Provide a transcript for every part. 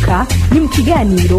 rwaruka ni mu kiganiro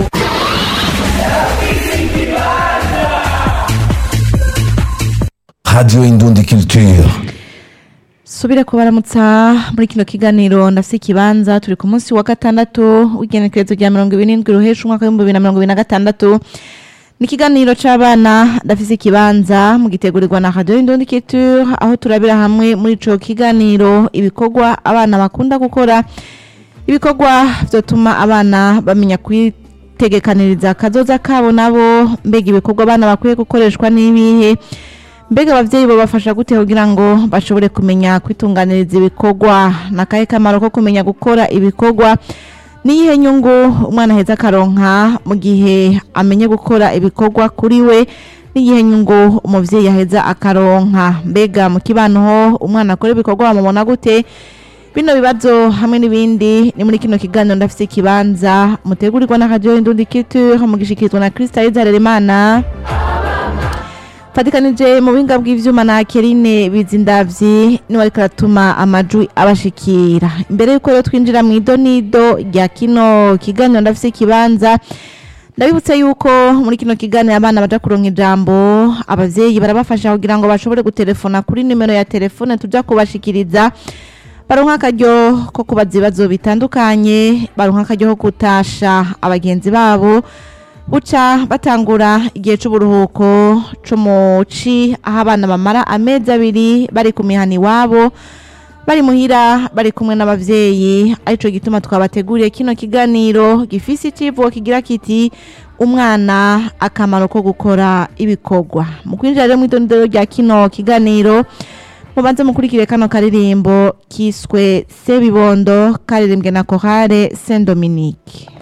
Radio Indundi Culture. subire kubaramutsa muri kino kiganiro ndafise ikibanza turi ku munsi wa gatandatu w'igenekerezo rya mirongo ibiri n'indwi ruhesha umwaka w'ibihumbi bibiri na mirongo ibiri na gatandatu ni ikiganiro c'abana ndafise ikibanza mu gitegurirwa na radio Indundi Culture aho turabira hamwe muri ico kiganiro ibikorwa abana bakunda gukora ibikorwa vyotuma abana bamenya kwitegekaniriza akazoza kabo nabo mbega ibikorwa abana bakwiye gukoreshwa n'ibihe mbega abavyeyi babafasha gute kugira ngo bashobore kumenya kwitunganiriza ibikorwa nakahe kamaro ko kumenya gukora ibikorwa niyihe nyungu umwana aheza akaronka mu gihe amenye gukora ibikorwa kuri we n'iyihe nyungu umuvyeyi aheza akaronka mbega mu kibano ho umwana akora ibikorwa bamubona gute bino bibazo hamwe n'ibindi ni muri kino kiganiro ndafise ikibanza mutegurirwa na radio Indundi Culture mugishikirizwa na Krista Izarerimana fatikanije mu buhinga bw'ivyuma na Kerine Bizindavyi niwe ariko aratuma amajwi abashikira imbere yuko rero twinjira mu idonido rya kino kiganiro ndafise ikibanza ndabibutse yuko muri kino kiganiro abana baja kuronka ijambo abavyeyi barabafasha kugira ngo bashobore gutelefona kuri nimero ya telefone tuja kubashikiriza baronka akaryo ko kubaza ibibazo bitandukanye baronka akaryo ko gutasha abagenzi babo buca batangura igihe c'uburuhuko co mu ci aho abana bamara amezi abiri bari ku mihana iwabo bari muhira bari kumwe n'abavyeyi arico gituma twabateguriye kino kiganiro gifise icivugo kigira kiti umwana akamaro ko gukora ibikorwa mu kwinjira rero mw'idondero rya kino kiganiro mubanze mukurikire kano karirimbo kiswe sebibondo karirimbwe na korale saint dominique